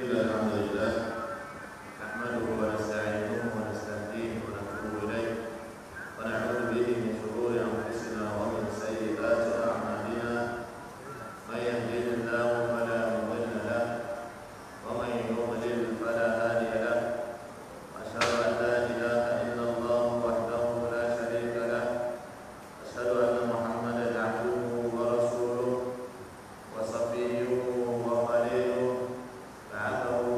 إن الحمد لله نحمده ونستعينه ونستهديه ونتوب إليه ونعوذ به من شرور أنفسنا ومن سيئات أعمالنا من يهده الله فلا مضل له ومن يضلل فلا هادي له أشهد أن لا إله إلا الله وحده لا شريك له أشهد أن محمدا عبده ورسوله وصفيه وخليله بعثه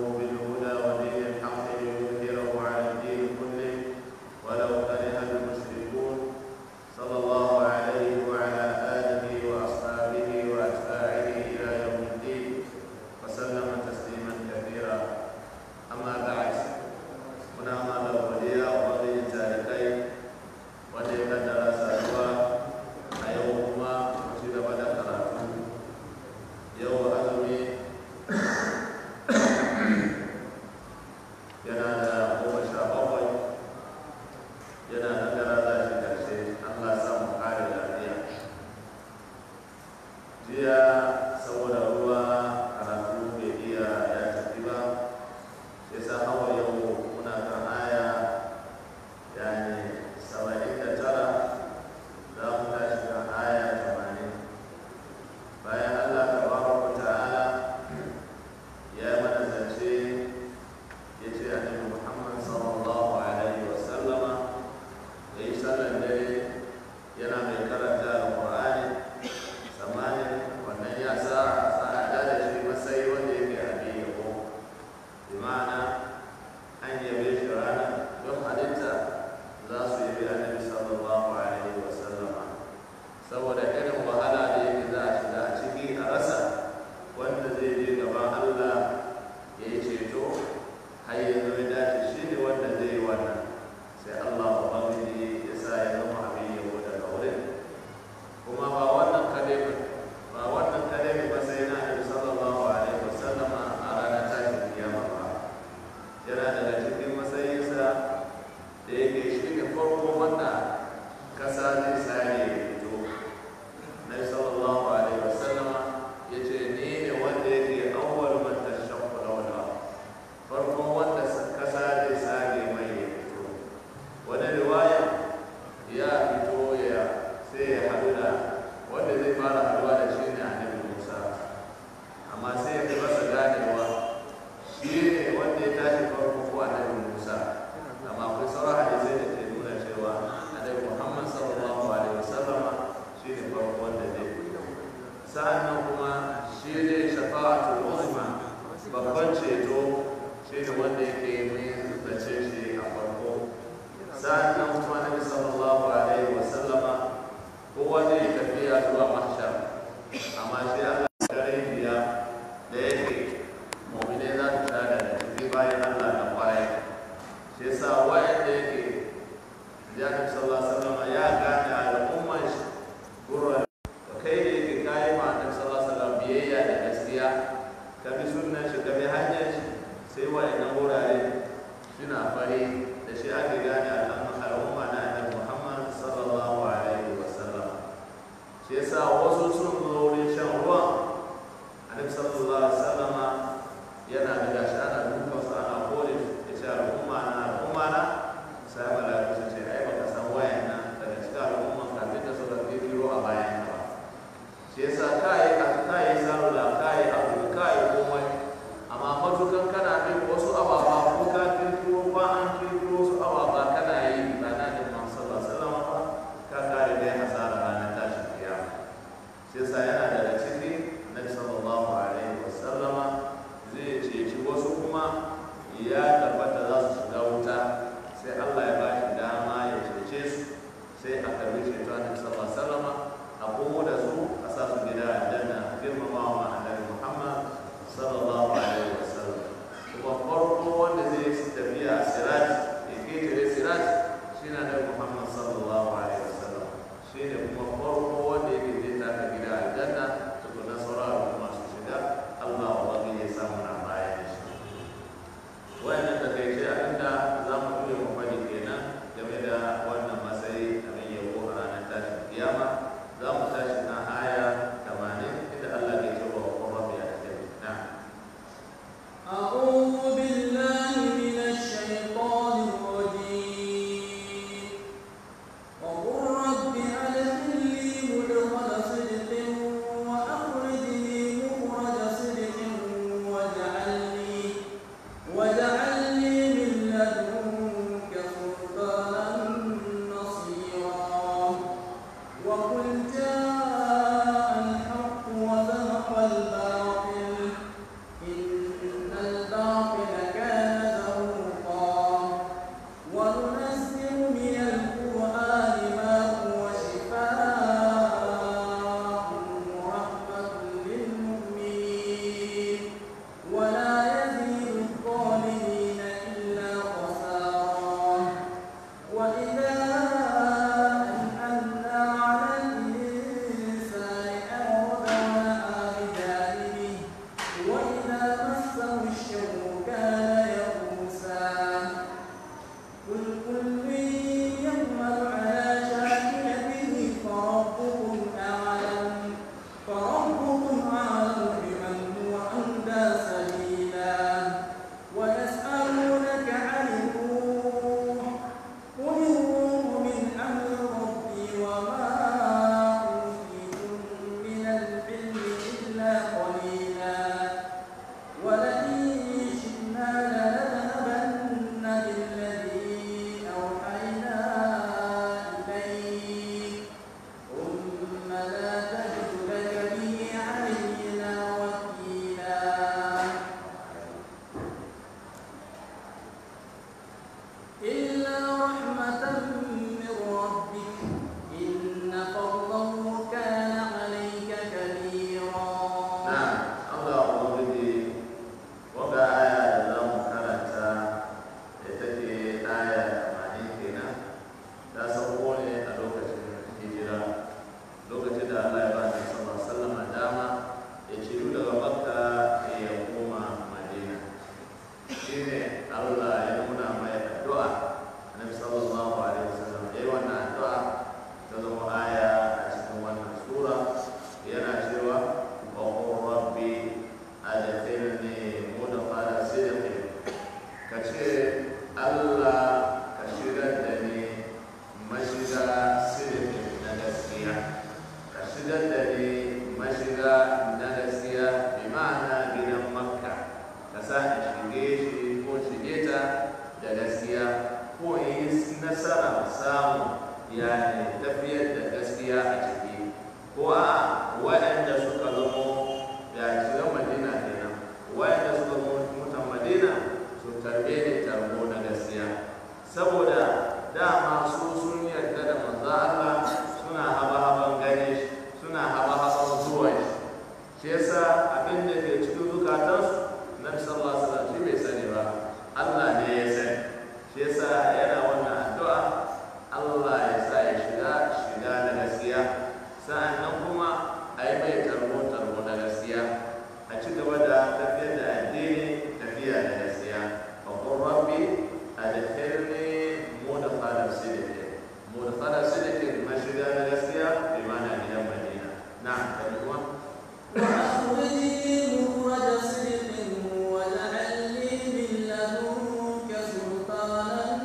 yani tafiyar da gaskiya a ciki ko a waɗanda suka zamo ya shiga madina kenan waɗanda suka zamo mutan madina su tarbe ne tarbo na gaskiya saboda dama su sun yarda da manzo Allah suna haba-haban gane shi suna haba-haban zuwa shi shi yasa abin da ke cikin zukatansu nabi sallallahu alaihi wasallam shi bai sani ba Allah ne ya sani shi yasa yana wannan addu'a Allah ya sa ya shiga shiga da gaskiya sa'annan kuma a yi mai tarbo tarbo na gaskiya a ci gaba da tafiyar da addini tafiya da gaskiya wa qur rabbi adkhilni mudkhala sidqin mudkhala sidqin mashiga na gaskiya bi ma'ana gidan Madina na'am kan kuma وأخرجني مخرج صدق واجعل لي من لدنك سلطانا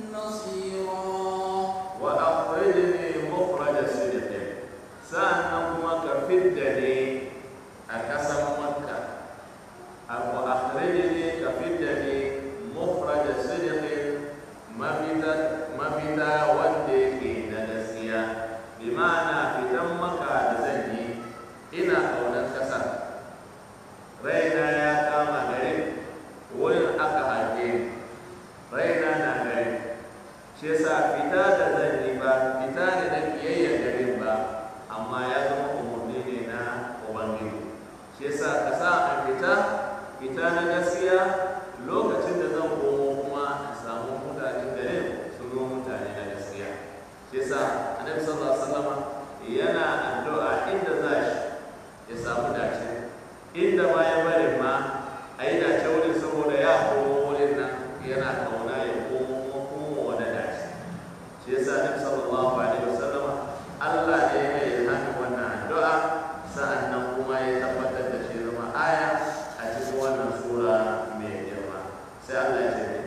نصيرا wa akhrijni mukhraj sidqin sa'annan kuma ka fidda ni a kasan makka wa akhrijni ka fidda ni mukhraj sidqin mafita mafita wanda yake na gaskiya bi ma'ana fitan maka da zan yi ina kaunar kasa raina ya kama garin wurin aka haife ni raina na garin shi yasa fita da zan yi ba fita ne na kiyayyar garin ba amma ya zama umarni ne na ubangiji shi yasa ka sa a fita fita na gaskiya lokacin da zan komo kuma a samu mutanen garin su zo mutane na gaskiya shi yasa annabi sallallahu alaihi wasallam yana addu'a inda za shi ya samu dace inda ma ya bari ma a yi dace wurin saboda ya komo wurin nan yana kauna ya komo kuma komo wani dace shi yasa nabi sallallahu alaihi wasallam Allah ne ya yi hannun wannan addu'a sa'annan kuma ya tabbatar da shi zama aya a cikin wannan sura mai girma sai Allah ya ce ne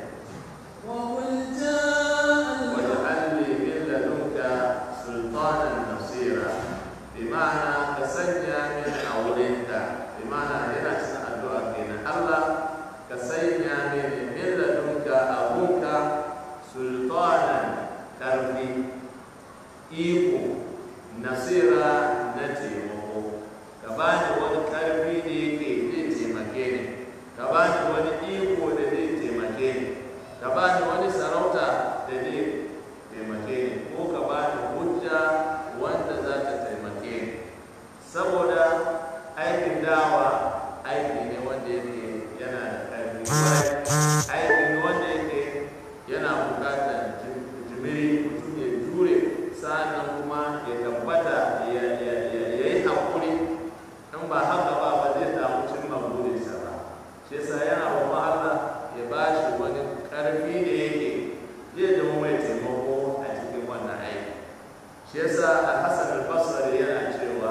وقل جاء واجعل لي من لدنك سلطانا نصيرا بمعنى كسنيا من أولئك بمعنى هنا الدعاء بين الله كسنيا من من لدنك أبوك سلطانا كربي إيكو نصيرا نتيمه كباني wani karfi da yake zai taimake ni ka bani wani iko da zai taimake ni ka bani wani sarauta da zai taimake ni ko ka bani hujja wanda za ta taimake ni saboda aikin dawa aiki ne wanda yake yana da ƙarfi kwarai aiki ne wanda yake yana buƙatar jim- jimiri mutum ya jure sa'annan kuma ya tabbata ya ya- ya- ya yi haƙuri in ba haka ba ba zai samu cimma burinsa ba shi yasa yana roƙon Allah ya ba shi wani ƙarfi da yake zai zama mai taimako a cikin wannan aiki shi yasa al-Hasan al-Basri yana cewa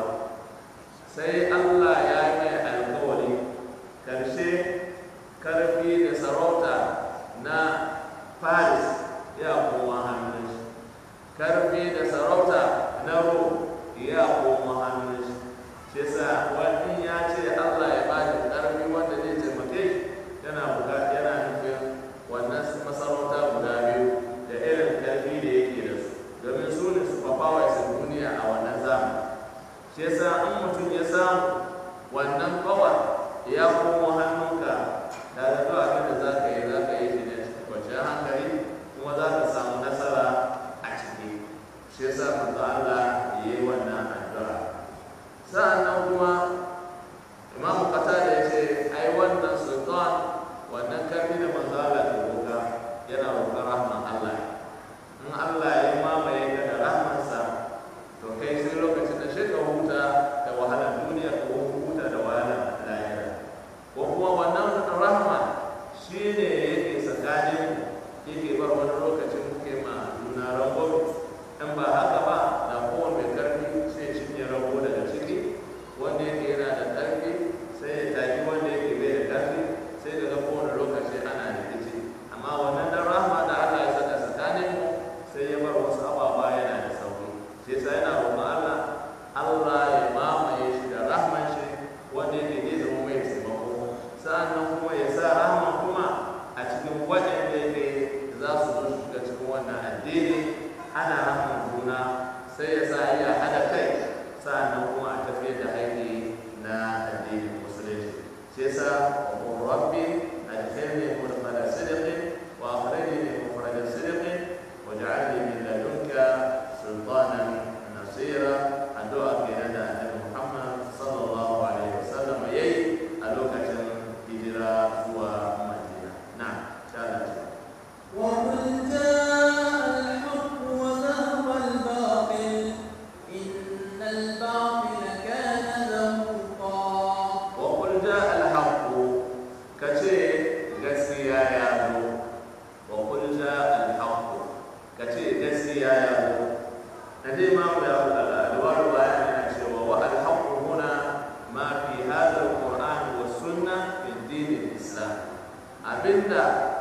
sai Allah ya yi mai alƙawari karshe ƙarfi da sarauta na Paris ya koma hannun shi ƙarfi da sarauta na Rome ya koma hannun shi shi yasa wani ya ce Allah ya ba shi ƙarfi wanda zai taimake shi yana buƙata yana nufin wannan masarauta guda biyu da irin ƙarfi da yake da su domin su ne superpowers a duniya a wannan zamani shi yasa in mutum ya samu wannan power ya komo hannunka da da zuwa abin da za ka yi za ka yi shi ne cikin kwanciyar hankali kuma za ka samu nasara a ciki shi yasa manzo Allah ya yi wannan addu'a sa'annan kuma imamu qatada ya ce ai wannan sultan wannan karfi da manzo Allah ke roƙa yana roƙar rahman Allah in Allah ya mamaye ka da rahmansa to kai sai lokacin da shi ka huta da wahalar duniya ko huta da wahalar lahira ko kuma wannan rahma shi ne yake tsakanin yake bar wani lokacin muke ma juna rangon in ba haka ba da kowane mai karfi sai cinye rago daga ciki wanda yake yana da karfi sai ya taki wanda yake bai da karfi sai daga kowane lokaci ana rikici amma wannan dan rahma da Allah ya saka tsakanin mu sai ya bar wasu ababa yana da sauki sai sai yana roƙon Allah Allah ya mamaye shi da rahman shi wanda yake zai zama mai taimako sa'annan kuma ya sa rahman kuma a cikin waɗanda yake za su zo shiga cikin wannan addini ana rahman juna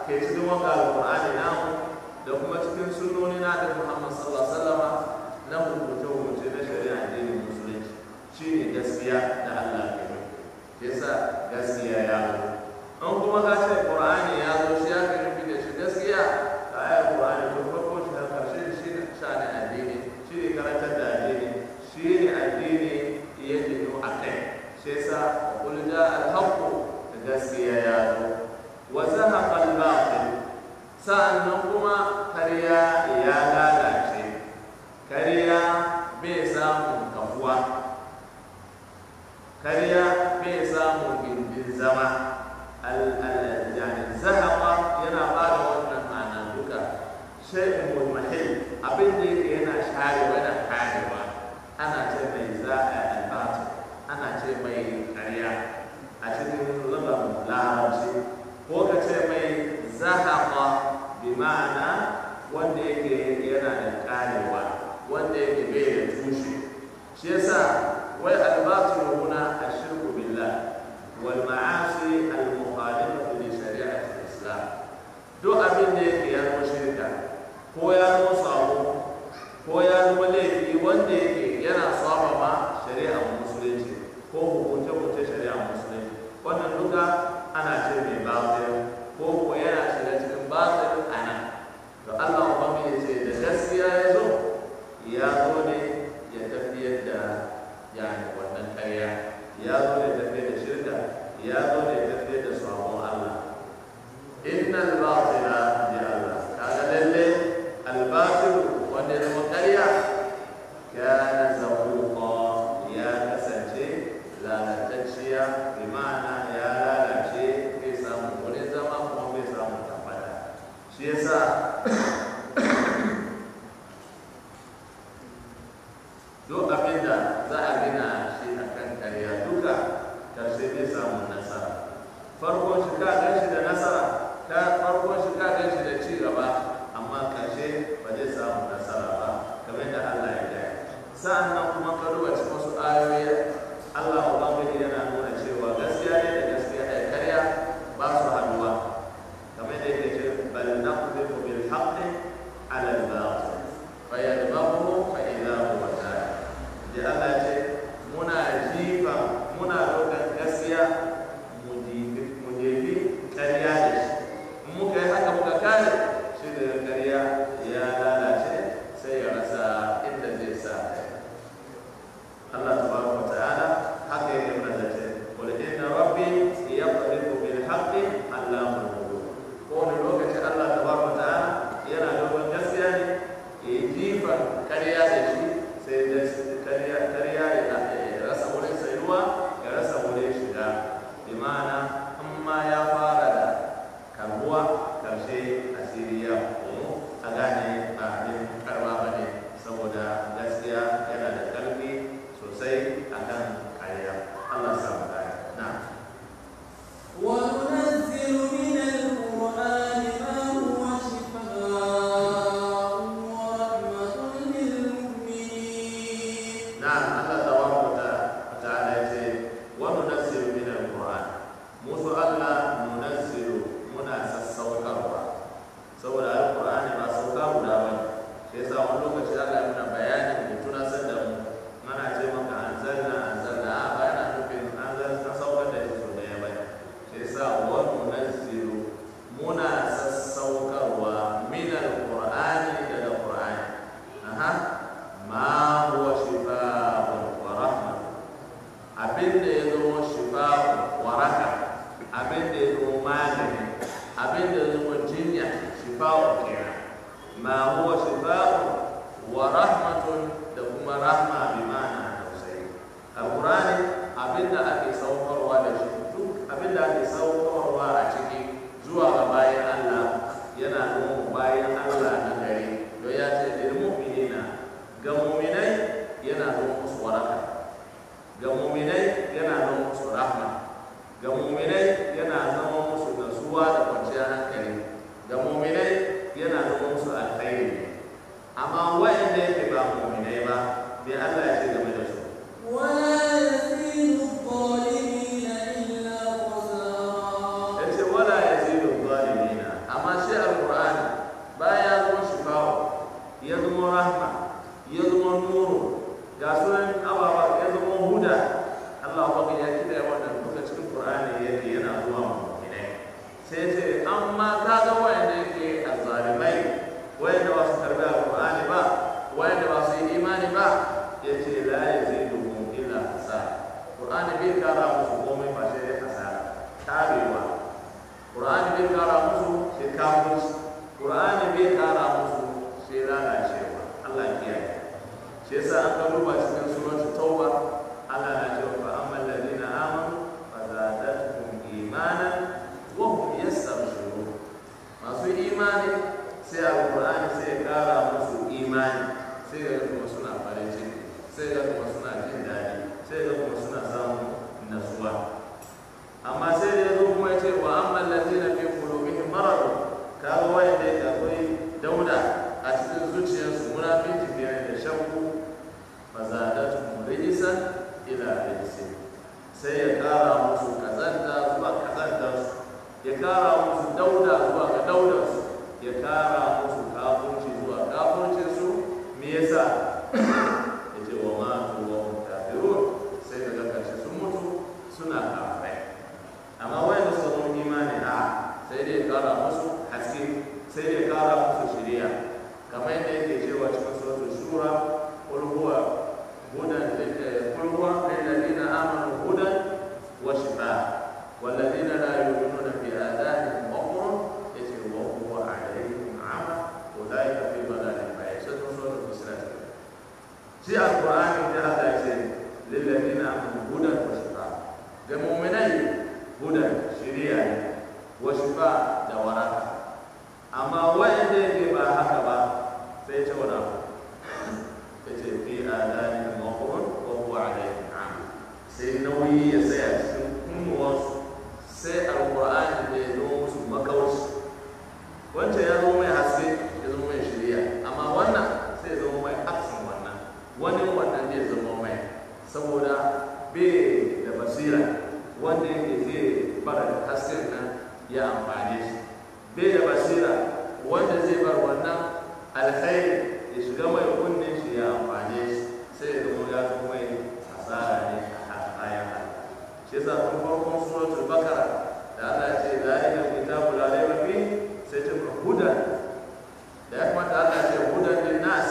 ke cikin wanga alqur'ani namu da kuma cikin sunnoni na da Muhammad sallallahu alaihi wasallama na hukunce hukunce na shari'a addinin musulunci shine gaskiya da Allah ke nufi yasa gaskiya ya zo an kuma ka ce qur'ani ya zo shi ya kai nufi da shi gaskiya ka ayar qur'ani to farko shi har karshe shi ne shani addini shi ne karantar da addini shi ne addini ya jinu a kai shi yasa qul ja al haqq gaskiya ya zo wa zahaqa al batil sa'annan kuma kariya ya lalace kariya bai samun kafuwa kariya bai samun gindin zama yani zahaqa yana ba da wannan ma'ana duka shay'in mulmahil abin da yake yana sharewa yana karewa ana ce mai za'a albatu ana ce mai kariya a cikin lugar larabci ko ka ce mai zahaqa bi ma'ana wanda yake yana da karewa wanda yake bai da tushe shi yasa wai albatu huna ashirku billah wal ma'asi al mukhalifatu li shari'ati al-islam duk abin da yake ya zama shirka ko ya zama sabo ko ya zama laifi wanda yake yana saba ma shari'ar musulunci ko hukunce hukunce shari'ar musulunci wannan duka ana ce mai batil ko ko yana shiga cikin batil a nan to Allah ubangiji ya ce da gaskiya ya zo ya zo ne ya tafiyar da yani wannan karya ya zo ne tafiyar da shirka ya zo ne tafiyar da sabon Allah innal batila bi Allah kaga lalle al batil wanda ya zama karya kana zahuqa ya kasance lalatacciya bi ma'ana ya lalace bai samu wurin zama kuma bai samu tabbata shi yasa duk abin da za a gina shi a kan karya duka karshe zai samu nasara farkon shi ka gan shi da nasara ka farkon shi ka gan shi da ci gaba amma karshe ba zai samu nasara ba kamar da Allah ya gaya sa'an nan kuma ka duba cikin wasu ayoyi Allah ubangiji yana nuna cewa gaskiya ne da gaskiya da karya ba su haduwa kamar da yake ce bal naqdimu bil haqqi ala al batil fa yadmahu fa idha huwa zahir da Allah ce muna jifa muna ɗaukar gaskiya mu jefi ƙarya da shi in muka yi haka muka kare shi da ƙarya ya lalace sai ya rasa inda zai sa kai Allah tabaraka wa ta'ala haka yake mana da ce qul inna rabbi yaqdiru bil haqqi allamul ghuyub ko wani lokaci Allah tabaraka wa ta'ala yana ɗaukar gaskiya ne ya yi jifan ƙarya da shi sai da karya karya ya rasa wurin sayuwa ya rasa wurin shiga imana in ma ya fara da karbuwa karshe asiri ya komo a gane ba abin karba ba ne saboda gaskiya yana da karfi sosai akan karya Allah samu kare na وننزل من القرآن ما هو شفاء ورحمة للمؤمنين نعم الله تبارك وتعالى يقول وننزل من القرآن موسى الله ننزل منا سسوكروا saboda alqur'ani ba sauka guda ba shi yasa wani lokaci Allah ya nuna bayanin da tunasar da mu mana ce maka anzalna anzalna a ba yana nufin anzal ta saukar da shi sau daya ba shi yasa wa nunazzilu muna sassaukarwa min alqur'ani daga qur'ani aha ma huwa shifaa'un wa rahma abin da ya zama shifa'un waraka abin da ya zama magani abin da ya zama jinya shifa'un kenan ma huwa shifa'un wa rahmatun da kuma rahma bi ma'ana tausayi alqur'ani abin da ake saukarwa da shi duk abin da ake saukarwa a ciki zuwa ga bayan Allah yana nuna bayan Allah na gari don ya ce lil mu'minina ga mu'minai yana nuna musu waraka ga mu'minai yana nuna musu rahma ga mu'minai yana zama musu nasuwa da kwanciyar hankali ga mu'minai yana nuna musu alkhairi amma wa'anda yake ba mu'minai ba bai Allah ya ce game da su ولا يزيد الظالمين إلا خسارا ya ce wala ya zidu zalimina amma zama nuru ga sunan ababa ya zama huda Allah ba ya kida wannan duka cikin Qur'ani yake yana zuwa mu'minai sai ce amma ka ga wanda yake azzalimai wanda ba su karbi alqur'ani ba wanda ba su yi imani ba yace la yaziduhum illa hasara Qur'ani bai kara musu komai ba sai dai hasara tabewa Qur'ani bai kara musu sai kafirci Qur'ani bai kara musu sai lalacewa Allah ya kiyaye shi yasa an ka duba cikin suratul tauba Allah na cewa fa ammal ladina amanu fa zadatuhum imanan wa hum yastabshirun masu imani sai alqur'ani sai ya kara musu imani sai ga kuma suna farin ciki sai ga kuma suna jin daɗi sai ga kuma suna samun nasuwa amma sai da yazo kuma ya ce wa ammal ladina fi qulubihim marad kaga wanda yake akwai dauda a cikin zuciyarsu munafiki ne da shakku fazadatuhum rijsan ila rijsin sai ya kara musu kazanta zuwa kazantarsu ya kara musu dauda zuwa ga daudarsu ya kara musu kafurci zuwa kafurcinsu me yasa ya ce wa matu wa hum kafirun sai daga karshe sun mutu suna kafirai amma wanda suka zama imani a sai dai ya kara musu haske sai dai ya kara musu shiriya kamar yadda yake cewa cikin suratul shura qul huwa hudan qul huwa lil ladina amanu hudan wa shifaa wal ladina la yu'minuna bi adanihim waqrun yace wa huwa alayhim ama ulaika fi dhalalin ba'id sai suratul fusilat shi alqur'ani da Allah ya ce lil ladina amanu hudan wa shifaa ga mu'minai hudan shiriya ne wa shifaa da waraka amma wanda yake ba haka ba sai ce wani abu ya ce fi adani maqrun wa huwa alayhi am sai nauyi ya tsaya cikin kunnuwansu sai alqur'ani da ya zo musu makauci wancan ya zo mai haske ya zo mai shiriya amma wannan sai ya zama mai aksin wannan wani wannan zai zama mai saboda bai da basira wanda yake zai bara da hasken nan ya amfane shi bai da basira wanda zai bar wannan alkhairi ya shiga mai kunnen shi ya amfane shi sai ya zama ya zama mai asara ne a bayan shi yasa tun farkon suratul bakara da Allah ya ce zalika kitabu la raiba fi sai ce hudan da ya kamata Allah ya ce hudan lin nas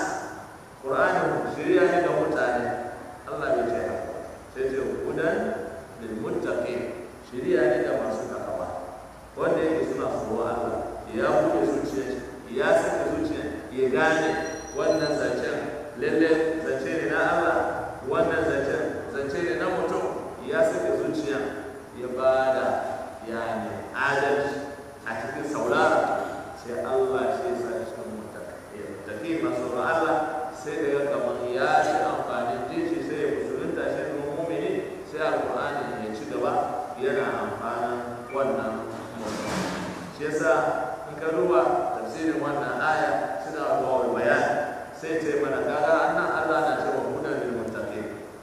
qur'ani shiriya ne ga mutane Allah bai ce haka sai ce hudan lil muttaqin shiriya ne ga masu takawa wanda yake suna tsoro Allah ya buɗe zuciya ya saka zuciya ya gane wannan zancen lalle zance ne na Allah wannan zancen zance ne na mutum ya saka zuciya ya bada yani adalci a cikin saurara sai Allah shi ya sa cikin mutaki masu Allah sai da ya kamar ya ci amfanin jinshi sai ya musulunta shi kuma mumini sai alƙur'ani ya ci gaba yana amfanin wannan mutum shi yasa in ka duba tafsirin wannan aya suna zuwa bayani sai ce mana kaga annan Allah na cewa hudan lil muttaqin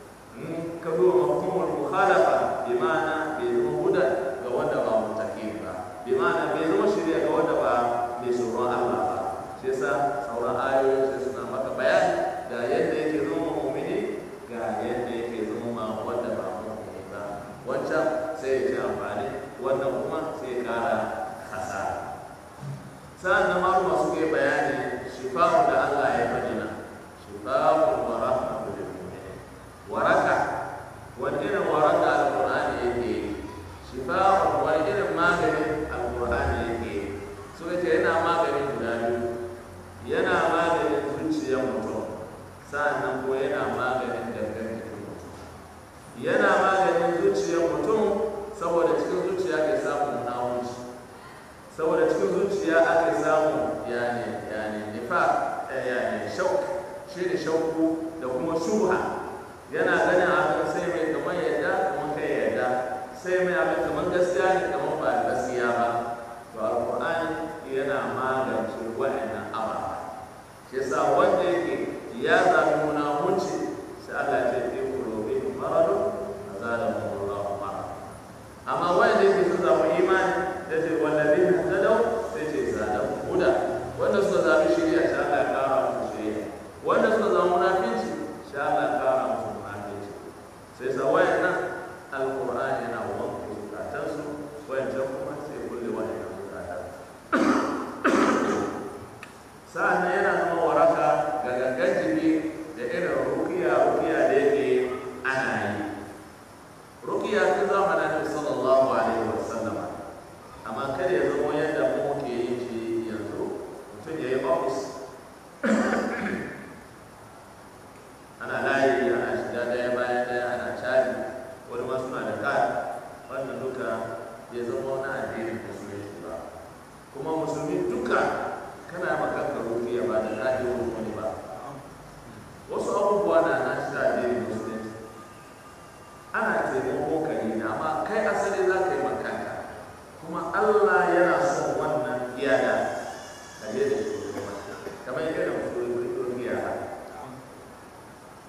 in ka duba mafhumul mukhalafa bi ma'ana bai zama hudan ga wanda ba muttaqin ba bi ma'ana bai zama shirya ga wanda ba mai tsoron Allah ba shi yasa sauran ayoyin sai suna maka bayani ga yadda yake zama mu'mini ga yadda yake zama ma wanda ba mu'mini ba wancan sai ya ci amfani wannan kuma sai ya kara hasara sa'an nan maluma suka yi bayani shifa'u da Allah ya faɗi na shifa'u wa rahmatu lil mu'minin waraka wani irin waraka alqur'ani yake yi shifa'u wani irin maganin alqur'ani yake yi suka ce yana maganin guda biyu yana maganin zuciyar mutum sa'an nan ko yana maganin gangan jikin mutum yana maganin zuciyar mutum saboda cikin zuciya ke samun nawunci saboda cikin zuciya ake samu yani yani nifa yani shauk shi ne shauku da kuma shuha yana ganin abin sai mai kamar yadda kuma kai yadda sai mai abin kamar gaskiya ne kamar ba gaskiya ba to alqur'ani yana magance wa'annan ababa shi yasa wanda yake ya zabi munafunci sai Allah ya ce fi qulubihim maradun azalahum Allahu marad amma wanda yake sun zabi imani da ce wallabi tadau sai ce zadau huda wanda suka zabi shari'a sai Allah ya kara musu shari'a wanda suka zama munafici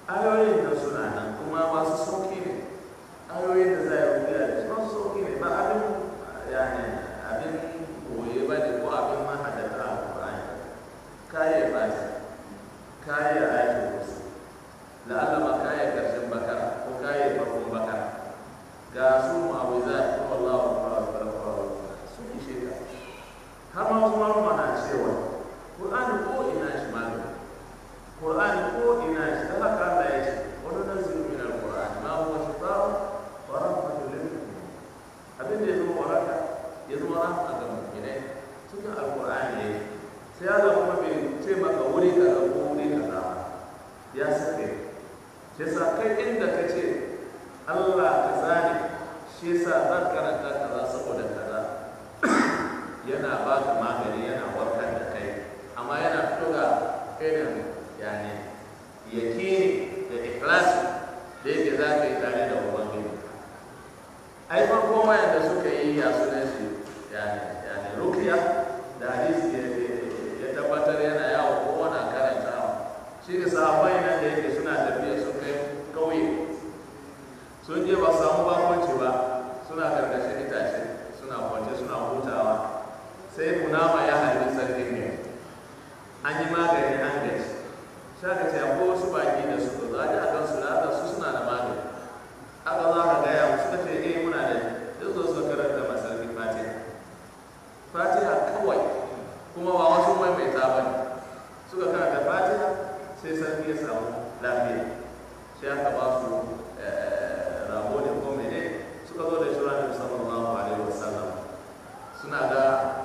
ayoyin da suna nan kuma masu sauki ne ayoyin da za a yi rubuya da su masu sauki ne ba abin yani abin koye ba ne ko abin mahadata a Qur'ani kaye ba ta kaye ayatul kursi la'alla ma kaye karshen bakara ko kaye farkon bakara ga su mu'awizat ko wallahu akbar akbar sun ishe ka har ma wasu malama na cewa Qur'ani ko ina shi malama Qur'ani ko ina shi da haka Allah ya ce wani nazilu min al-Qur'an ma huwa shifaa'un wa rahmatun lil mu'minin abin da ya zama waraka ya zama rahma ga mu'minai cikin al-Qur'ani ne sai Allah kuma bai ce maka wuri kaza ko wuri kaza ba ya sake shi yasa kai inda ka ce Allah kaza ne shi yasa zan karanta kaza saboda kaza yana ba ka magani yana warkar da kai amma yana fito ga irin yani yakini da ikhlasi da yake za ka yi tare da ubangiji ai farko wayanda suka yi ya sunan shi yani yani rukiya da hadisi ya ya tabbatar yana yawo ko wani karanta shi ne sahabbai nan da yake suna tafiya sun kai kauye sun je ba samu bakonci ba suna karkashin itace suna kwance suna hutawa sai kunama ya harbi sarkin ne an yi magani an gaji shaka ce akwai wasu baki da su za a ji a kan su da su suna da magani aka za ka gaya musu suka ce eh muna da duk zo suka karanta masarki fatiha fatiha kawai kuma ba wasu maimaita ba ne suka karanta fatiha sai sarki ya samu lafiya sai aka ba su rabo da ko mene suka zo da shi ranar sallallahu alaihi wasallam suna ga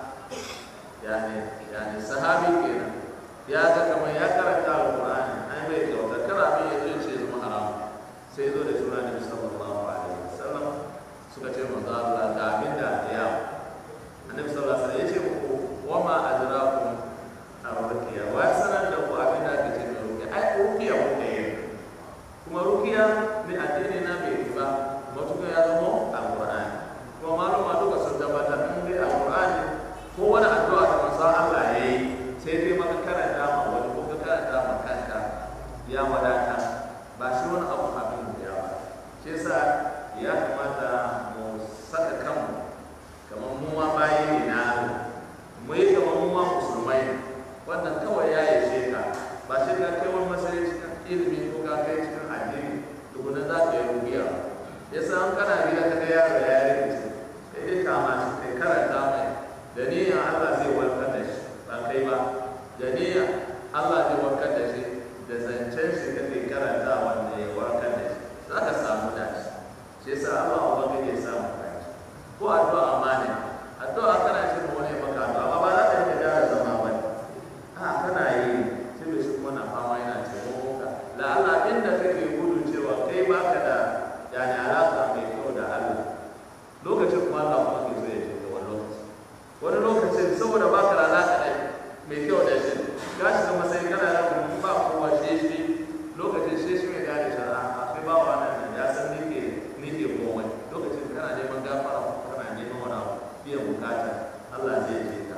yani yani sahabi kenan ya ga kamar ya karanta alqur'ani ai bai kyauta kana abin ya zo ce zama haram sai zo da sura nabi sallallahu alaihi wasallam suka ce manzo Allah ga abin da ya annabi sallallahu alaihi wasallam ya ce muku wa ma adrakum ar-ruqya wa sanar da ku abin da ake ce ruqya ai ruqya ko ne kuma ruqya ne addini na bai ba matuƙa ya zama alqur'ani kuma maluma duka sun tabbatar in dai alqur'ani ko wani addu'a da manzo Allah ya yi sai dai maka karanta ma wani ko ka karanta ma kanka ya wadata ba shi wani abu abin da ya ba shi yasa ya kamata mu saka kanmu kamar mu ma bayi ne na Allah mu yi kamar mu ma musulmai ne wannan kawai ya yi ka ba shi ka kai wani masai cikin ilimi ko ka kai cikin addini tukuna za ka yi rubiya yasa an kana gida ka ga yaro ya yi rikici sai dai kama shi kai karanta mai da niyyar Allah zai warkar da shi ba kai ba da niyyar Allah zai warkar da shi da zancen shi kake karanta wanda ya warkar da shi za ka samu dashi shi yasa Allah ubangiji ya samu dashi ko addu'a amana addu'a kana ce ma wani maka addu'a amma ba za ka yi da zama ba a kana yi sai bai shi kuma na fama yana taimako ka la Allah inda kake gudu cewa kai baka da yani alaka mai kyau da Allah lokacin kuma Allah kuma ke so ya ce da wani lokaci wani lokacin saboda ba ka da alaƙa da mai kyau da shi ga shi zama sai kana da kuma ba kowa shi shi lokacin shi shi mai gane shara a kai ba wa nan ya san ni ke ni ke komai lokacin kana neman gafara kana neman wani abu biyan bukata Allah zai je ka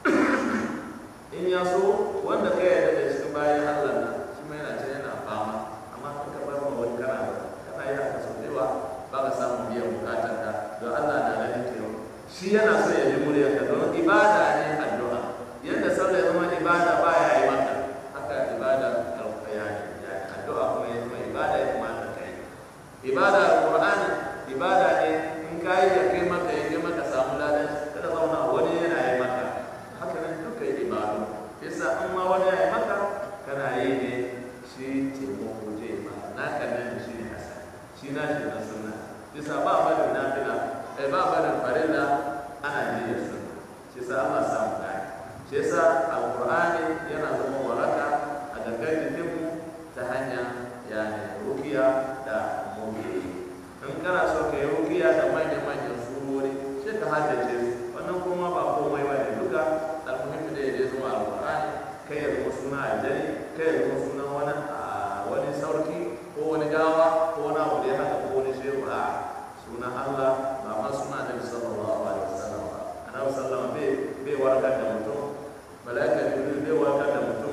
in ya so wanda ka yarda da shi bayan Allah na shi mai yana can yana fama amma kan ka bar ma wani kana kana yi haka sau da yawa ba ka samun biyan bukatar ka don Allah na ganin kewa shi yana so ya ji muryarka don ibada ne addu'a yadda sallah ya zama ibada ba ya yi maka haka ibada alƙaya ne addu'a kuma ya zama ibada ya kamata ka yi ibada alƙur'ani ibada ne in ka yi ya kai maka ya kai maka samu ladan kada zauna wani yana yi maka haka nan duka yi ibadu yasa in ma wani ya yi maka kana yi ne shi taimako je ma naka nan shi ne hasan shi na shi na sunna yasa ba barin nafila ai ba barin farilla ana ji da su shi sa Allah samu gani shi yasa alqur'ani yana zama waraka a gangan jikinmu ta hanya yani rukiya da muke in kana so ka yi rukiya da manyan manyan surori sai ka haddace su wannan kuma ba komai ba ne duka almuhimmi da ya zama alqur'ani kai ya zama suna aljani kai ya zama suna wani wani sauki ko wani gawa ko wani abu da ya haka ko wani shehu a sunan Allah ba ma suna Nabi sallallahu alaihi wasallam ba annabi sallallahu bai bai warkar da mutum malaika jibril bai warkar da mutum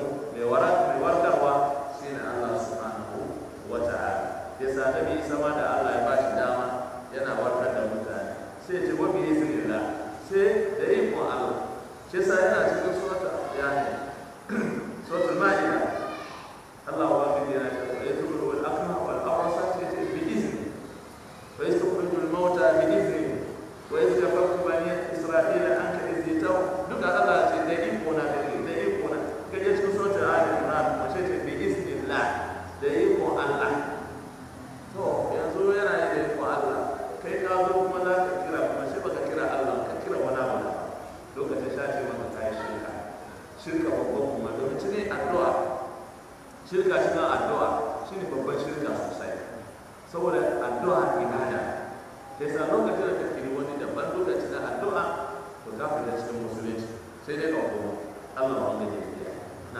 annabi isa ma da Allah ya bashi dama yana warkar da mutane sai ce wa bi iznillah sai da ikon Allah shi sa yana cikin surata yani suratul maida Allah wa bi yana cewa ya tubul wal aqma wal awrasa sai ce bi izni wa yastakhrijul mauta bi izni wa yastakhrijul bani isra'ila anka izitaw duka Allah ce da iko na da da iko na kaje cikin suratul ali imran ko sai ce bi iznillah da iko Allah to yanzu yana yi da iko Allah kai ka zo kuma za ka kira kuma sai baka kira Allah ka kira wani abu da lokacin sha ce maka kai shirka shirka babban kuma domin cikin addu'a shirka cikin addu'a shine babban shirka sosai saboda addu'a ibada sai sa lokacin da kake yi wani daban lokacin da addu'a to za ka ga cikin musulunci sai dai ka kuma Allah wanda ke biya na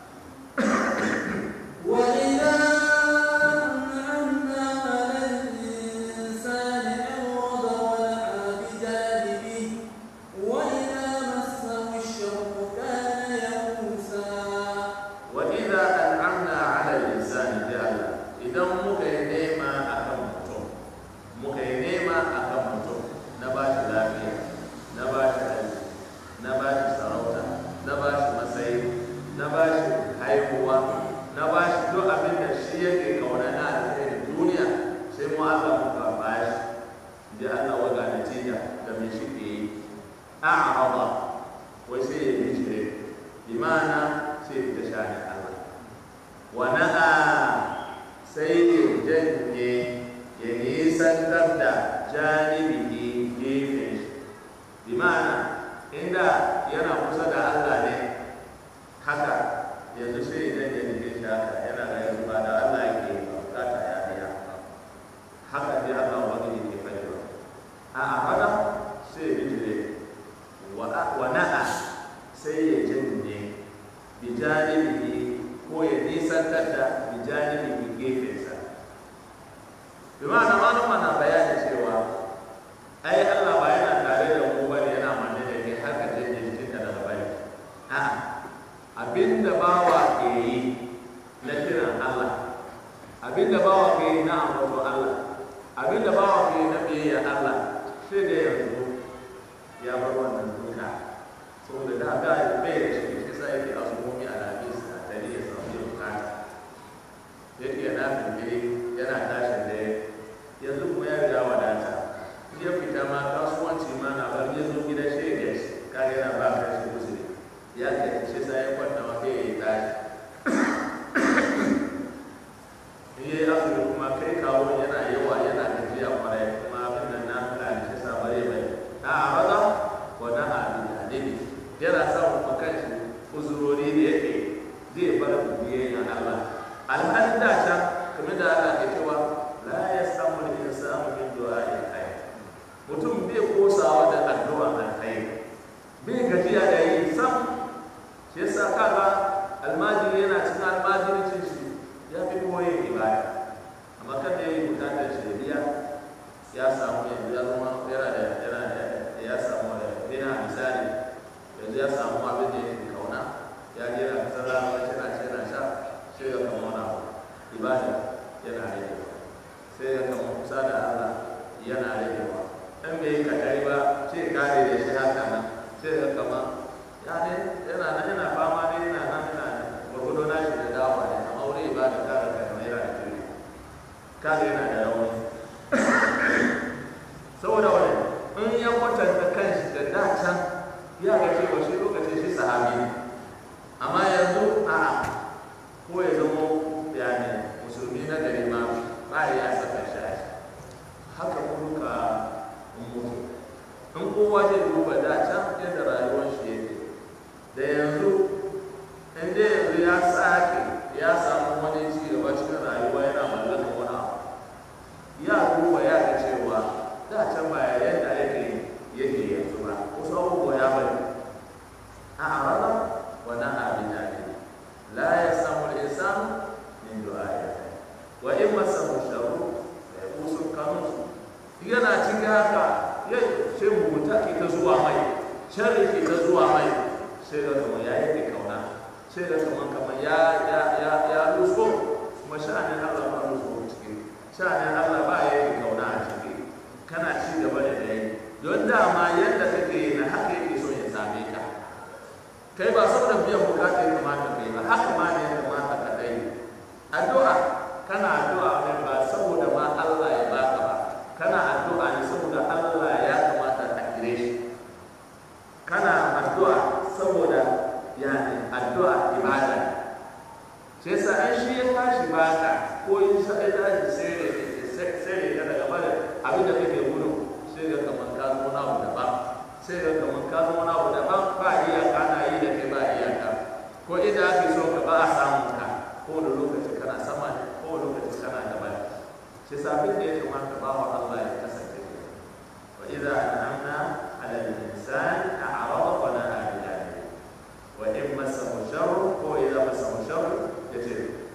وإذا أنعمنا على الإنسان أعرض ونأى بجانبه وإذا مسه الشر كان يئوسا وإذا أنعمنا على الإنسان جعل إذا muka yi nema akan mutum muka yi nema akan mutum na ba shi lafiya na ba shi aiki na ba shi sarauta na ba shi matsayi na ba shi haihuwa na ba shi duk abin da shi yake kauna na alheri duniya sai mu Allah muka ba shi da Allah waga natija da mai shi ke yi a'arada wai sai ya yi jire imana sai ta shani Allah wa na'a sai ya janye ya nisantar da janibihi gefen shi bi ma'ana inda yana kusa da Allah ne haka yanzu sai ya janye jikin shi haka yana ga yanzu ba da Allah yake yi ba bukata ya biya haka dai Allah wani ne ke fahimta a haka sai ya bijire wa na'a sai ya janye bijanibihi ko ya nisantar da bijanibihi gefensa bi ma'ana malama na bayani cewa ai Allah ba yana tare da mu bane yana manne da kai har ka janye jikinka daga bane a'a abinda bawa ke yi na kiran Allah abinda bawa ke yi na ambaton Allah abinda bawa ke yi na biyayya Allah sai da yanzu ya bar wannan duka saboda da ga bai da shi shi sai yake azumi a lamis a tare ya samu yin bukata yake yana fitiri yana tashin da yanzu kuma ya riga wadata in ya fita ma kasuwanci ma na bar ya zo gida shi ya shi kage yana ba ka shi musulmi ya ke shi sai ya kwanta ma kai ya yi tashi in ya yi azumi kuma kai kawo yana yawa yana gajiya kwarai kuma abin nan na fila shi sa bare bai a raza wa na abin da ne yana samun makanci uzurori da yake zai bar biyayya Allah alhalin da can kamar da Allah ke cewa la ya samu da insanu min du'a ya kai mutum bai kosawa da addu'a alkhairi bai gajiya da yi sam shi yasa kaga almajiri yana cikin almajiricin shi ya fi kuma yin ibada amma kan da yayi bukatar shi da biya ya samu yanzu ya zama yana da yana da ya samu da yana misali yanzu ya samu abin da yake kauna ya je na kasar rana yana ce yana sha sai ya kama wani abu ibada yana ragewa sai ya kama kusa da Allah yana ragewa in bai yi katari ba sai kare da shi haka nan sai ya kama ya ne yana nan yana fama ne yana nan yana gwagwado na shi da dawa ne amma wuri ibada kare kai mai yana da kiri kare yana da rauni saboda wani in ya kwatanta kanshi da da can ya ga cewa shi lokacin shi sahabi ne amma yanzu a'a ko ya zama yani musulmi na gari ma ba ya saka shi a shi haka kuka mutu in kowa zai duba da can yadda rayuwar shi yake da yanzu in dai yanzu ya sake ya samu wani ci gaba cikin rayuwa yana mallakar wani abu ya duba ya ga cewa da can ba yadda yake yake yanzu ba wasu abubuwa ya bari a arada wa na'a bi dalil la yasamu al-insanu min du'a'i wa in masahu sharru fa yaqusu kanus yana cikin haka ya sai mugunta ke ta zuwa mai sharri ke ta zuwa mai sai da kamar ya yake kauna sai da kamar kamar ya ya ya ya luso kuma sha'anin Allah ba luso cikin sha'anin Allah ba ya yi kauna a ciki kana ci gaba da dai don dama yadda kake yi na haka yake so ya same ka kai ba saboda biyan bukata ya kamata kai ba haka ma ne ya kamata ka dai addu'a kana addu'a ne ba saboda ma Allah ya baka ba kana addu'a ne saboda Allah ya kamata a kire shi kana addu'a saboda yani addu'a ibada ne sai sa an shi ya tashi baka ko in sa ya tashi sai sai ka daga bada abin da kake gudu sai ga kamar ka zo na abu daban sai ga kamar ka zo na abu daban ba iyaka na yi da kai ba iyaka ko inda ake so ka ba a samun ka ko da lokaci kana sama ne ko da lokaci kana gaba ne sai sa abin da ya kamata ba wa Allah ya kasance wa idza an'amna 'ala al-insani a'rada wa na'a bi wa in masahu sharru ko idza masahu sharru yace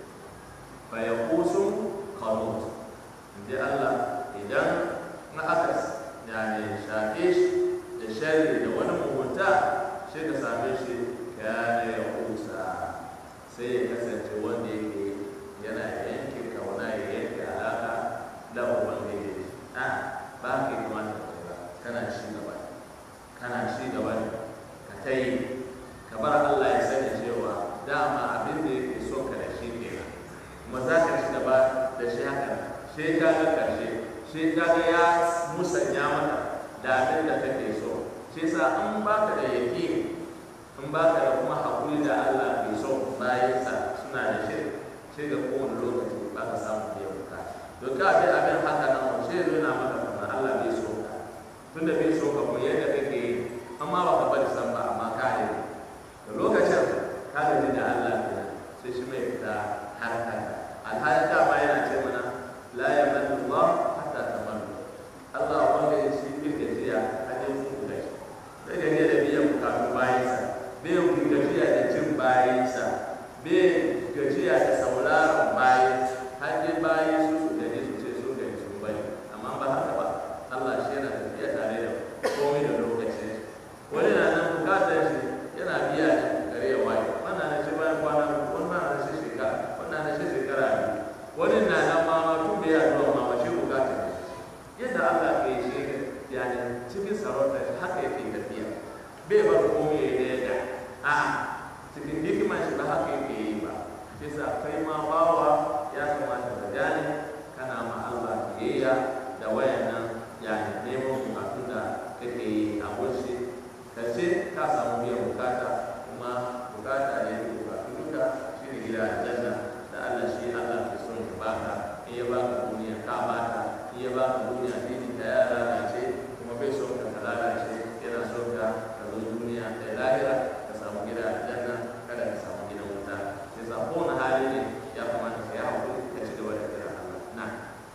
fa yaqusu qanut inda Allah idan na aka yani shafe shi da sharri da wani mugunta sai ka same shi kana ya kusa sai ya kasance wanda yake yana yanke kauna ya yanke alaka da ubangiji a ba ka yi kamata ba kana ci gaba kana ci gaba ka ta yi ka bar Allah ya sani cewa dama abin da yake so ka da shi kenan kuma za ka ci gaba da shi haka sai ka ga karshe sai ka ga ya musanya maka da abin da kake so shi sa in baka da yaki in baka da kuma hakuri da Allah ke so bayan sa suna da shi sai ga kowane lokaci ba ka samu biyan bukata to ka bi abin haka nan wa sai zo na maka kamar Allah bai so ka tunda bai so ka ko yadda kake yi amma ba ka bari san ba amma ka yi da lokacin ka gaji da Allah kenan sai shi mai fita har haka alhalin dama yana ce mana la yamallu Allah hatta tamallu Allah wanda ya ci bin gajiya a jin ku da shi bai gajiya da biyan bukatun bayansa bai gajiya da cin bayansa bai gajiya da sauraron bayan har dai bayan su su gaji su ce su gaji sun bari amma ba haka ba Allah shi yana tafiya tare da komai da lokacin wani na nan bukatar shi yana biya ne gare ya waye wannan na shi bayan kwana wannan na shi shekara wannan na shi shekara biyu wani na nan ma ma tun da ya zuwa ma ma shi bukatar ne yadda Allah ke shi yani cikin sarauta shi haka yake tafiya bai bar komai ya yi da a cikin hikima shi ba haka yake yi ba shi sa kai ma bawa ya kamata ka gane kana ma Allah biyayya da wayannan yani neman bukatun da kake yi a wuce ka ce ka samu biyan bukata kuma bukata ne da bukatu duka shi ne gida aljanna da Allah shi Allah ke son ya baka in ya baka duniya ka baka in ya baka duniya dini ta ya lalace kuma bai son ka lalace yana son ka ka zo duniya da lahira ka samu gida aljanna kada ka samu gidan wuta sai sa kowane hali ne ya kamata ka yi hakuri ka ci gaba da kira Allah na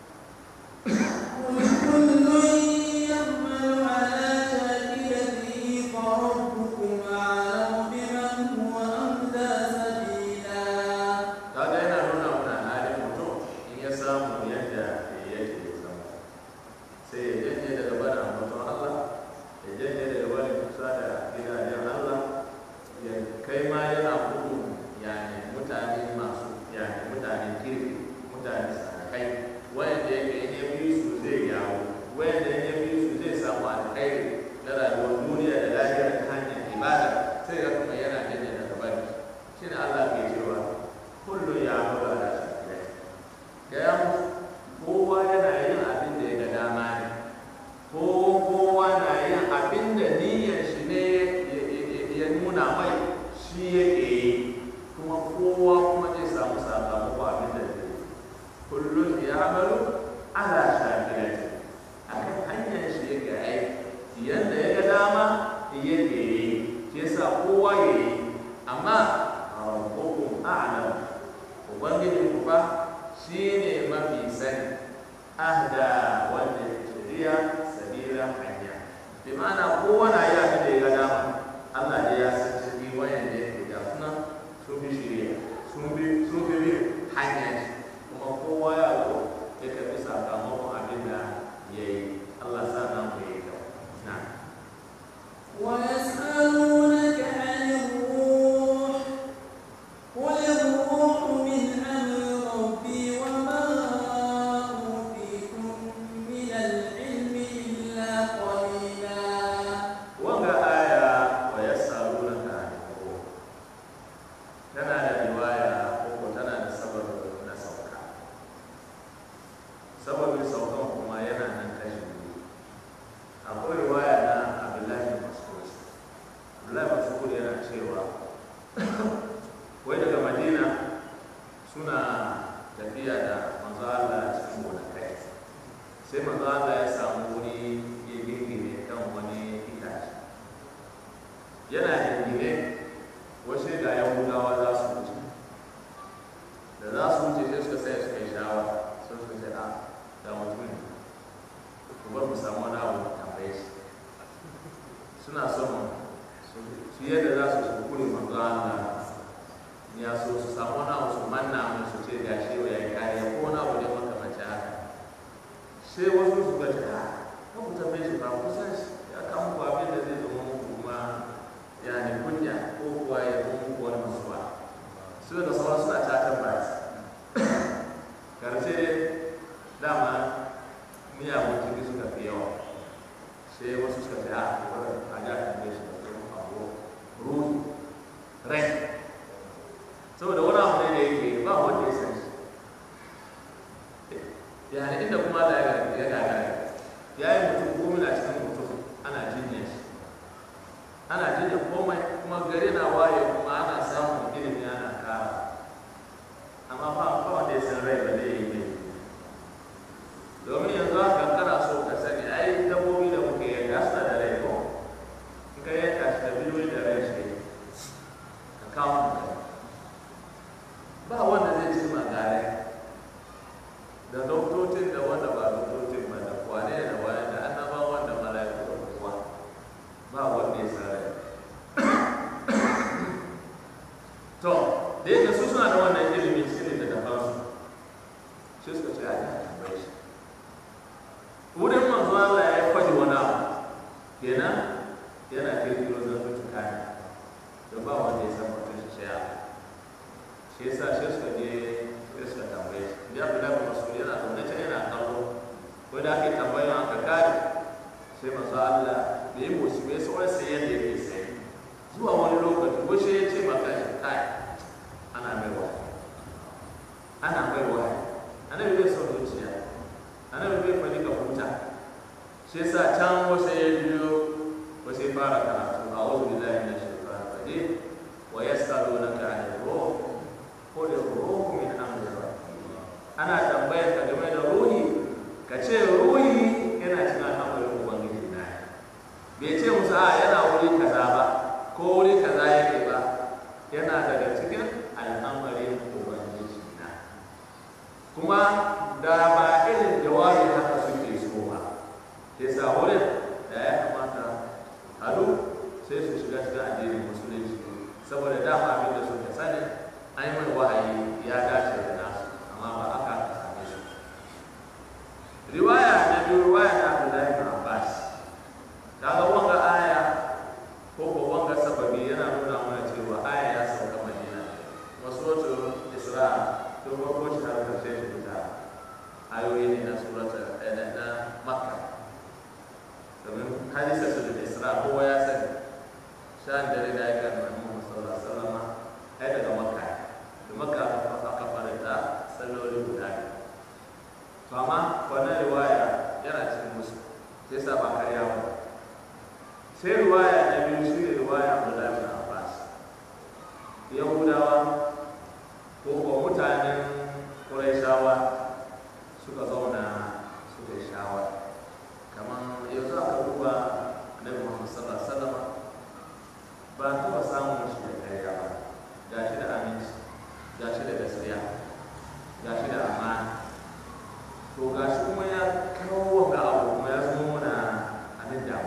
كل يعمل على شاكلته فربكم أعلم بمن هو أهدى سبيلا kaga yana nuna mana halin mutum in ya samu yadda yake zama sai ya janye daga bada mutum Allah ya janye daga bada kusa da gidajen Allah ya kai ma yana gudu yani mutane masu yani mutane kirki mutane sanakai wayanda yake in ya bi su zai yawo wayanda in ya bi su zai samu alkhairi na rayuwar duniya da lafiya ta hanyar ibada sai ga kuma yana janye daga bada shi ne Allah ke cewa kullu ya amuru ala shakilai ga ya mutu kowa yana yin abin da ya ga dama ne ko kowa na yin abin da niyyar shi ne ya nuna mai shi yake yi kuma kowa kuma zai samu sakamako abin da zai yi kullum ya amaru ala shakilai akan hanyar shi yake aiki yadda ya ga dama yake yi shi yasa kowa ya yi amma rabbukum a'lam ubangiji ku fa shine mafi sani ahda wanda ya shari'a sabila hanya bi ma'ana kowa na yi abin da ya ga dama Allah ne ya san ciki wayan da yake da suna sun fi shari'a sun bi sun fi bi hanya ce kuma kowa ya zo ya karbi sakamakon abin da ya yi Allah sa na mu yi kyau na ويسألونك عن الروح قل الروح من أمر ربي وما sababin saukan kuma yana nan kashi biyu akwai riwaya na abdullahi mas'ud abdullahi mas'ud yana cewa wai daga madina suna tafiya da manzo Allah cikin gonakai sai manzo Allah ya samu wuri ya gingine kan wani itace yana gingine wasu ga yahudawa za su wuce da za su wuce sai suka sai suka yi shawara sun suka ce a ga mutum ku bar mu samu wani abu tambaye shi suna son su yadda za su su kure manzo Allah ya so su samu wani abu su manna mai su ce ga shi ya yi kariya ko wani abu ne makamanci haka sai wasu su ga ta kan ku tambaye shi ba kusan shi ya kama ku abin da zai zama muku kuma ya ne kunya ko kuwa ya zama muku wani musuwa su da sauran suna catar ba karshe dama miyagun ciki suka fi yawa sai wasu suka ce a a ja tambaye shi da kuma abu ruhi rai saboda wani abu ne da yake ba wanda ya san shi yani inda kuma da ya gagara ya yi mutum komai na cikin mutum ana jinya shi ana jinya komai kuma gari na waye kuma ana samun ilimi ana kara amma ba ba wanda ya san rai ba zai yi ne domin yanzu haka kana so ka sani ai dabbobi da muke yanka suna da rai ko in ka yanka shi da biliyoyi da rai shi ka kawo mu ba wanda zai ci magare da doktocin da wanda ba doktocin ba da kwane da wani da annaba wanda mala'iku da kowa ba wanda ya sare to da yake su suna da wannan ilimin sirri da daban su sai suka ce a ji a tambaye shi wurin manzo Allah ya kwaje wani abu kenan yana kirkiro zartuka ne da ba wanda ya san mutum shi shaya shi yasa shi suka je sai suka tambaye shi da Abdullahi bin Mas'ud yana zaune can yana kallo ko da ake tambayan aka kare sai manzo Allah da yi musu bai sai sai yadda yake sai zuwa wani lokaci ko shi ya ce maka shi kai ana mai wa ana mai wa annabi bai son zuciya annabi bai fadi ka huta shi yasa can wasu ya biyo wasu ya fara karatu a wasu billahi na shaitan rajim wa yasalunaka anil ruh qul ruhu min amri rabbi ana tambayar ka game da ruhi ka ce ruhi yana cikin al'amarin ubangiji na bai ce musu a yana wuri kaza ba ko wuri kaza yake ba yana daga cikin al'amarin ubangiji na kuma da ba irin jawabi haka suke so ba sai sa wurin da ya kamata halu sai su shiga cikin addinin musulunci saboda dama abin da suka sani an yi mai wahayi ya dace da nasu amma ba aka same su riwaya na biyu riwaya na Abdullahi bin Abbas kaga wanga aya ko ko wanga sababi yana nuna mana cewa aya ya sauka Madina wasu Isra to farko shi har karshe shi fita ayoyi ne na surata na Makka domin hadisa su da Isra kowa ya sani shan dare da ya kan Muhammad sallallahu alaihi wasallam ai daga Makka da Makka aka fara ta salloli guda biyu to amma wannan riwaya yana cikin musu sai sa ba karya ba sai riwaya na biyu shi ne riwaya Abdullahi bin Abbas Yahudawa ko ko mutanen Qurayshawa suka zauna suka yi shawara kamar yanzu aka duba Annabi Muhammad sallallahu alaihi wasallam ba taɓa samun shi da karya ba ga shi da aminci ga shi da gaskiya ga shi da amana to ga shi kuma ya kawo wanga abu kuma ya zama mana abin da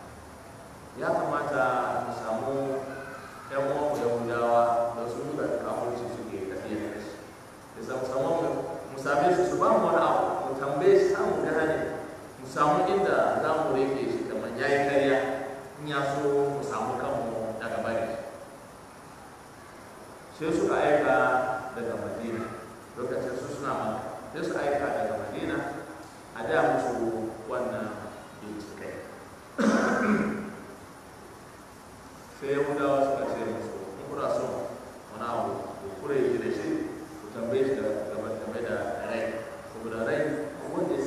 ya kamata mu samu yan uwanmu yahudawa da su da kafurci suke tafiya da shi ya samu samu mu same su su ba mu wani abu mu tambaye shi samu gane mu samu inda za mu rike shi kamar ya yi karya in ya so mu samu kanmu daga bari sai suka aika daga madina lokacin su suna maka sai su aika daga madina a da musu wannan bincikai sai yahudawa suka ce musu in kuna son wani abu ku kure shi da shi ku tambaye shi da game game da rai saboda rai wanda ya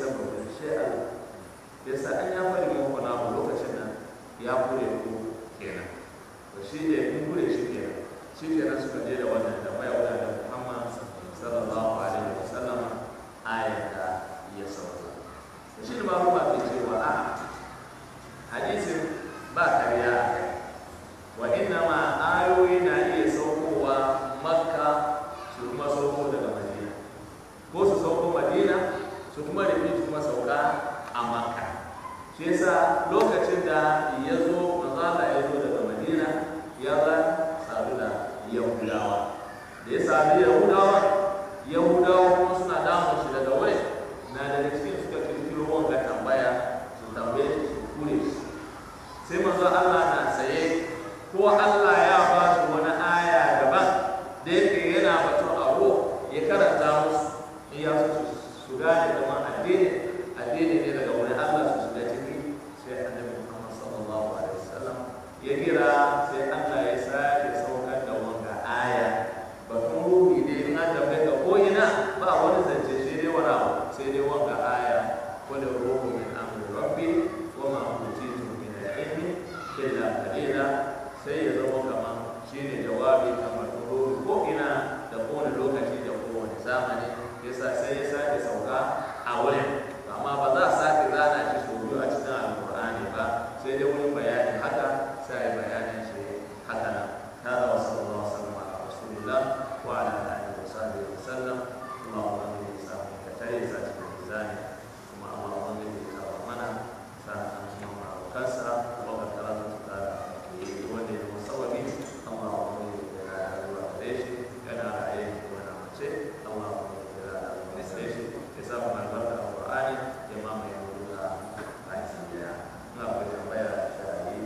shi ne ba ba ke cewa a hadisin ba karya a kai wa inna ma ayoyi na iya saukowa makka su kuma sauko daga madina ko su sauko madina su kuma rufe su kuma sauka a makka shi yasa lokacin da ya zo manzala ya zo daga madina ya za sadu da yahudawa da ya sadu yahudawa yahudawa kuma suna damun shi daga wai na daga cikin suka kirkiro wanga tambaya su tambaye shi su kure shi sai manzo Allah na tsaye ko Allah ya ba shi wani aya daban da yake yana batun abu ya karanta musu in ya so su gane da addini addini ne daga wani Allah su shiga ciki sai annabi Muhammad sallallahu alaihi wasallam ya kira sai Allah ya sake saukar da wanga aya batun ruhi ne in an tambaye ka ko ina ba wani zance sai dai wani abu sai dai wanga aya wanda ruhu min amri rabbi wa ma utitu min al-ilmi illa qalila sai ya zama kamar shine jawabi kamar ruhu ko ina da kowane lokaci da kowane zamani yasa sai ya sake sauka a wurin amma ba za a sake zana shi sau biyu a cikin alkur'ani ba sai dai wurin bayani haka sai a yi bayanin shi haka nan هذا وصلى الله وسلم على رسول الله وعلى اله وصحبه وسلم اللهم امن بسامك كتير ذات الميزان ثم اللهم امن بكرمنا سنة وكسرة وبكرة wanda ya zama sababi amma wa wani da ya rayuwa gare shi yana raye wani mace amma wa wani da ya rayuwa gare shi ya samu albarka a Qur'ani ya mamaye wuri da bayan daya ina akwai tambaya da shari'i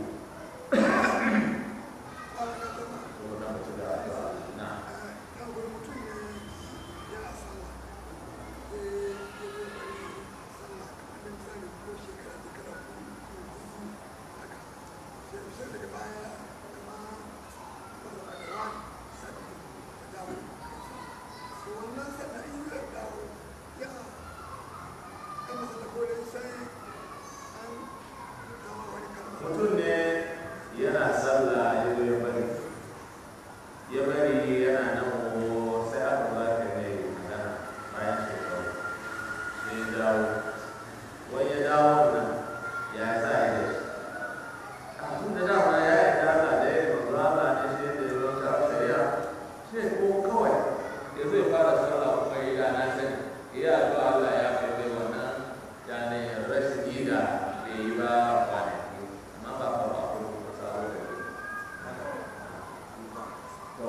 kuma na mutu da addu'a na mutum ne yana sallah ya zo ya bari ya bari yana nan wo sai aka ba ka mai magana bayan shekaru sai ya dawo wani ya dawo nan ya sa ya da shi a tun da dama ya yi dala da ya yi mazala ne shi da ya wanka shari'a shi ko kawai ya zai fara sallah kuma ya da na sani ya addu'a Allah ya kai mai wannan yani rashin yi da bai yi ba kwanaki amma ba ba ba ko ba sa da to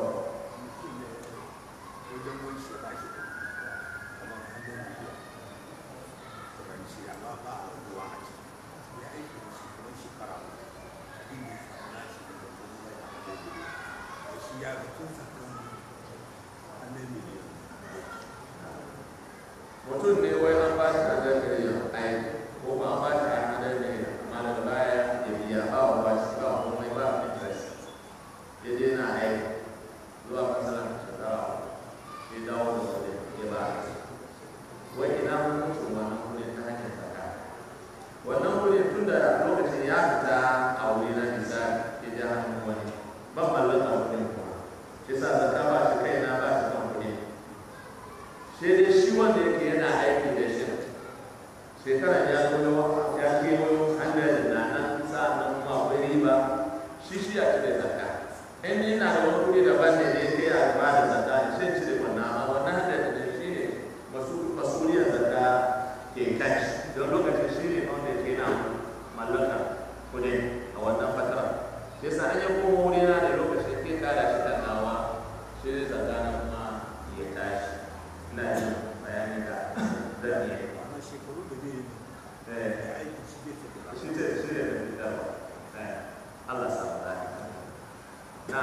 mutum ne wai an ba shi hadar da ya aiki ko ba an ba shi hadar da ya amma daga baya ya biya ba wa ba shi ba komai ba interest ya je na aiki zuwa masalan shekara ya dawo da wani ya ba wai ina hukuncin wannan kudin ta hanyar zaka wannan kudin tun da lokacin ya fita a wuri na misali ya ji hannun wani ban mallaka kudin kuma shi sa zaka ba shi kaina ba shi kan kudin sai dai shi wanda yake yana aiki da shi shekara ya zo ya kewayo hanyar da nan sa'annan kuma akwai riba shi shi ya cire zakka in yana da wani kuɗi daban ne da yake ya ba da zakka ne sai cire wannan amma wannan hanyar da shi ne masuliyar zakka ke kai don lokacin shi ne wanda yake na mallaka kuɗi a wannan fatara sai sa an yi komo wuri na da lokacin ke kada shi da nawa shi ne zakka na kuma ya tashi ina yin bayanin da zan iya shi ce shi ne da fitarwa Allah sa mu dace na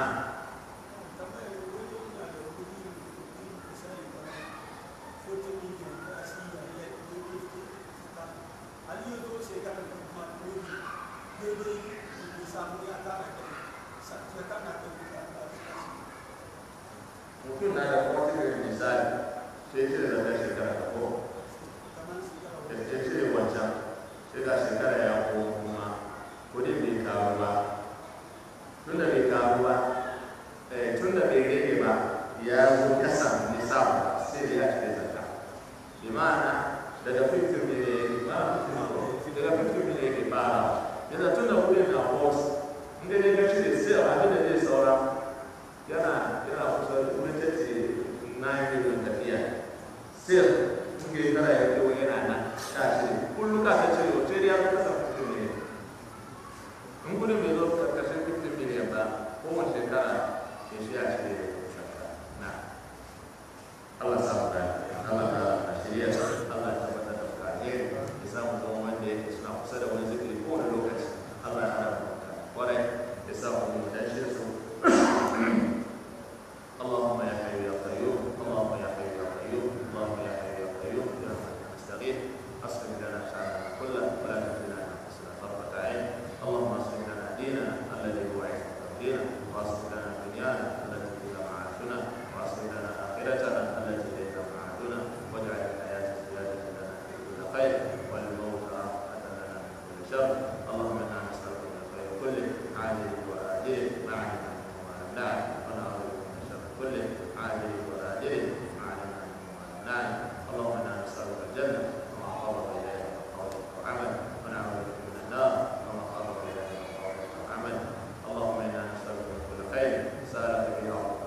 mutum na da kwatin misali sai cire da kai shekara da ko ya cire wancan sai ga shekara ya ko kuma kudin bai karu ba tun da bai karu ba tun da bai rage ba ya zo kasan nisabu sai da ya cire zakka bi ma'ana daga fitin bai ba fitin inda dai ka cire sai abin da zai saura yana yana kusa da kuma ta ce na yi don tafiya sai suke kana ya kewa yana nan ka cire kullum ka ta cire wace ya fi kasa 50 miliyan in kudin bai zo karkashin 50 miliyan ba kowace shekara ya shi a cire shakka na Allah sa mu gani Allah ka a shirya Allah ya tabbatar da kare ya samu zama wanda yake suna kusa da wani zikiri kowane lokaci Allah ya hada mu kwarai ya sa mu dan shi su اللهم يا حي يا قيوم اللهم يا حي يا قيوم اللهم يا حي يا قيوم برحمتك نستغيث اصلح لنا شاننا كله ولا تهدنا انفسنا طرفه عين اللهم اصلح لنا ديننا الذي هو عصمه امرنا واصلح لنا دنيانا التي فيها معاشنا واصلح لنا اخرتنا التي اليها معادنا واجعل الحياه زياده لنا في كل خير والموت راحه لنا من كل شر اللهم انا نسالك من الخير كله عاجله واجله ما علمنا منه وما لم نعلم ونعوذ بك من شر كله عاجله واجله ما علمنا منه وما لم نعلم اللهم انا نسالك الجنه وما قرب اليها من قول وعمل ونعوذ بك من النار وما قرب اليها من قول وعمل اللهم انا نسالك من كل خير سالك به عبدك